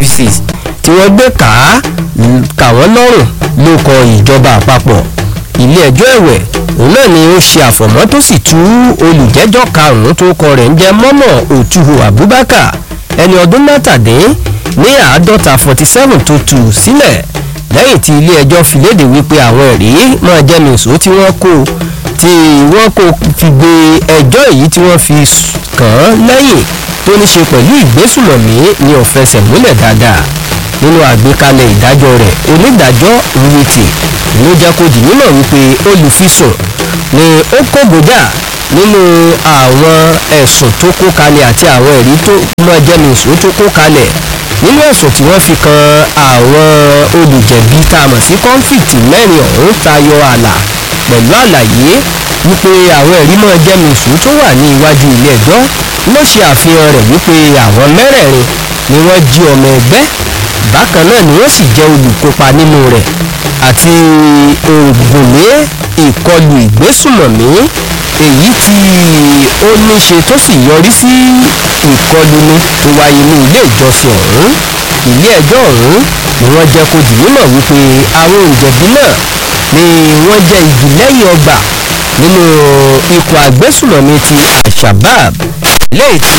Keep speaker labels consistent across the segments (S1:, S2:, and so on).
S1: services tí wọ́n gbé kà á kà wọ́n lọ́rùn ló kọ ìjọba àpapọ̀ ilé ẹjọ́ ẹ̀wẹ̀ òun náà ni ó ṣe àfọ̀mọ́ tó sì tú olùjẹ́jọ́ karùn-ún tó kọ rẹ̀ ń jẹ́ mọ́mọ́ òtúhù abubakar ẹni ọdún mẹ́tàdín ní àádọ́ta forty seven tó tù sílẹ̀ lẹ́yìn tí ilé ẹjọ́ fi léde wípé àwọn ẹ̀rí máa jẹ́ nìṣó tí wọ́n kó tí wọ́n kó fi gbé ẹjọ́ èyí tí wọ́n fi kàn án lẹ́yìn tó ní ṣe pẹ̀lú ìgbésùmọ̀mí ni ò fẹsẹ̀ múlẹ̀ dáadáa nínú àgbékalẹ̀ ìdájọ́ rẹ̀ onídàájọ́ nwiti ló jẹ́ kó di mímọ̀ wípé olùfisùn ni ó kó gbòdà nínú àwọn ẹ̀sùn tó kó kalẹ̀ àti àwọn ẹ̀rí tó mọ jẹ́nìṣó tó kó kalẹ̀ nínú ẹ̀sùn tí wọ́n fi kan àwọn olùjẹ̀bi tá a mọ̀ sí kọ́ńfìtì mẹ́rin ọ̀hún tayọ ààlà pẹ̀lú àlàyé wípé àwọn ẹ̀rí mọ́ jẹ́nìṣó tó wà ní iwájú ilé ẹjọ́ ló ṣe àfihàn rẹ̀ wípé àwọn mẹ́rẹ̀ẹ̀rin ni wọ́n jí ọmọ ẹgbẹ́ bákan náà ni wọ́n sì jẹ́ olùkópa nínú rẹ̀ àti ògùnlé ìkọlù ìgbésùmọ̀mí èyí tí ó ní ṣe tó sì yọrí sí ìkọlùni tó wáyé ní ilé ìjọsìn ọ̀hún ilé ẹjọ́ ọ̀hún ni wọ́n jẹ́ kó di mímọ̀ wípé àwọn òǹjẹ̀bí náà ni wọ́n jẹ́ igi lẹ́yìn ọgbà nínú ikọ̀ agbésùmọ̀mí ti al-shabab lẹ́yìn tí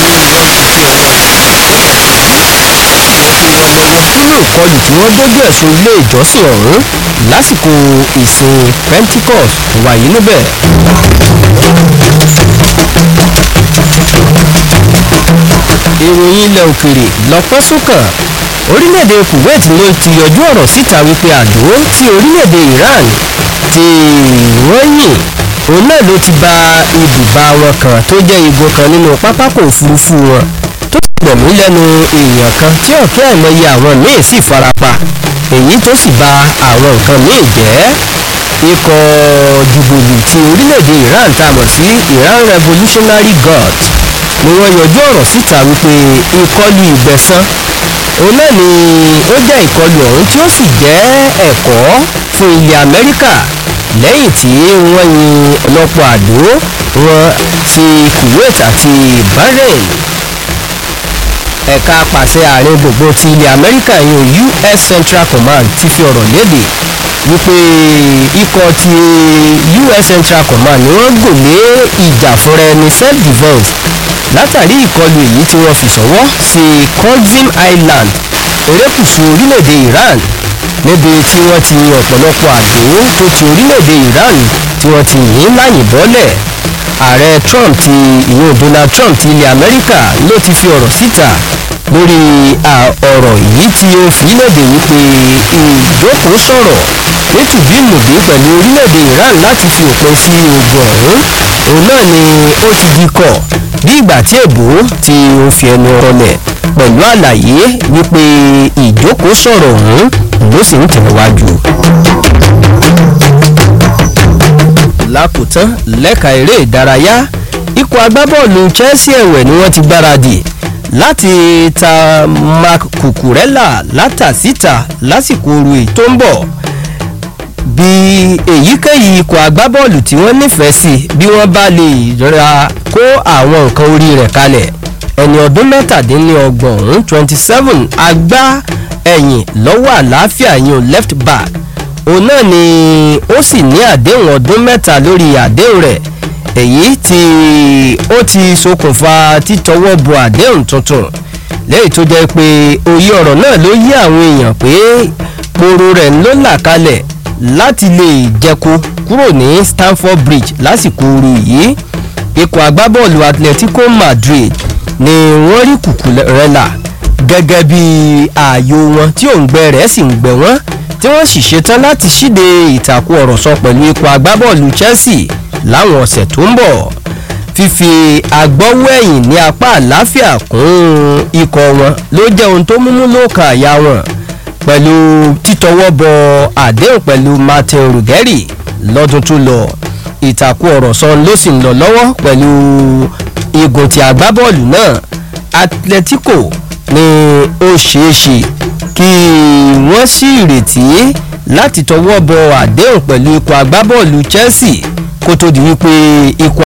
S1: nínú ìkọlù tí wọ́n dójú ẹ̀sùn ilé ìjọsìn ọ̀hún lásìkò ìsìn pentecost wáyé níbẹ̀. ìròyìn ilẹ̀ òkèrè lọ́pọ̀ sókàn orílẹ̀-èdè kuwait ló ti yọjú ọ̀rọ̀ síta wípé àdó tí orílẹ̀-èdè iran ti wọ́n yìn òun náà ló ti ba ibùba wọn kan tó jẹ́ igun kan nínú pápákọ̀ òfurufú wọn tó sì gbẹ̀mí lẹ́nu èèyàn kan tí ọ̀kẹ́ àìmọye àwọn míì sì farapa èyí tó sì ba àwọn nǹkan míì jẹ́ ikọ̀ jùbùlù ti orílẹ̀-èdè iran tá a mọ̀ sí iran revolutionary guard ni wọ́n yọjú ọ̀rọ̀ síta wípé ìkọlù ìgbẹ̀san òun náà ni ó jẹ́ ìkọlù ọ̀hún tí ó sì jẹ́ ẹ̀kọ́ fún ilẹ̀ amẹ́ríkà lẹ́yìn tí wọ́n yin ọlọ́pọ̀ àdó wọn ti kuwait àti bahrain ẹ̀ka pàṣẹ àárín gbogbo ti ilẹ̀ amẹ́ríkà yìí us central command ti fi ọ̀rọ̀ léde wípé ikọ̀ ti us central command ni wọ́n gòlé ìjà fúnra ẹni self defence látàrí ìkọlù èyí tí wọ́n fi ṣọwọ́ sí Qazvin Island erékùṣù orílẹ̀-èdè Iran níbi tí wọ́n ti yin ọ̀pọ̀lọpọ̀ àdó tó ti orílẹ̀-èdè Iran tí wọ́n ti yìn láyìn bọ́lẹ̀ ààrẹ Trump ti ìyẹn Donald Trump ti ilẹ̀ Amẹ́ríkà ló ti fi ọ̀rọ̀ síta lórí ọ̀rọ̀ yìí tí ó fi léde wípé ìjókòó sọ̀rọ̀ nítùbínùbí pẹ̀lú orílẹ̀-èdè Iran láti fi òpin sí ogun ọ̀hún òun náà ni ó ti di kọ̀ bí ìgbà tí èbó tí ó fi ẹnu rọlẹ̀ pẹ̀lú àlàyé wípé ìjókòó sọ̀rọ̀ ọ̀hún ló sì ń tẹ̀wájú. lákòótán lẹ́ka eré ìdárayá ikọ̀ agbábọ́ọ̀lù Chelsea ẹ̀wẹ̀ ni wọ́n ti gbáradì láti ta Marc Cucurella látàsíta lásìkò oru èyí tó ń bọ̀ bí èyíkéyìí ikọ̀ agbábọ́ọ̀lù tí wọ́n nífẹ̀ẹ́ sí bí wọ́n bá lè ra kó àwọn nǹkan orí rẹ̀ kalẹ̀ ẹni ọdún mẹ́tàdínlọ́gbọ̀n ọ̀hún twenty seven agbá ẹ̀yìn lọ́wọ́ àlàáfíà yín left back òun náà ni ó sì ní àdéhùn ọdún mẹ́ta lórí àdéhùn rẹ̀ èyí tí ó ti ṣokùnfà títọwọ́ bọ àdéhùn tuntun lẹ́yìn tó jẹ́ pé òye ọ̀rọ̀ náà ló yí àwọn èèyàn pé poro rẹ̀ ló là kalẹ̀ láti lè jẹko kúrò ní Stamford Bridge lásìkò ooru yìí ikọ̀ agbábọ́ọ̀lù Atletico Madrid ni wọ́n rí Cucurella gẹ́gẹ́ bí ààyò wọn tí òǹgbẹ rẹ̀ sì ń gbẹ wọ́n tí wọ́n sì ṣetán láti ṣíde ìtàkùn ọ̀rọ̀ sọ pẹ̀lú ikọ̀ agbábọ́ọ̀lù Chelsea láwọn ọ̀sẹ̀ tó ń bọ̀ fífi agbọ́wọ́ ẹ̀yìn ní apá àláfíà kún ikọ̀ wọn ló jẹ́ ohun tó múmú lóòkà àyà wọn pẹ̀lú títọwọ́ bọ àdéhùn pẹ̀lú Martin Ruggieri lọ́dún tó lọ ìtàkùn ọ̀rọ̀ sọ ló sì ń lọ lọ́wọ́ pẹ̀lú igun ti agbábọ́ọ̀lù náà Atletico ni ó ṣeé ṣe kí wọ́n sì retí láti tọwọ́ bọ àdéhùn pẹ̀lú ikọ̀ agbábọ́ọ̀lù Chelsea kó tó di wípé ikọ̀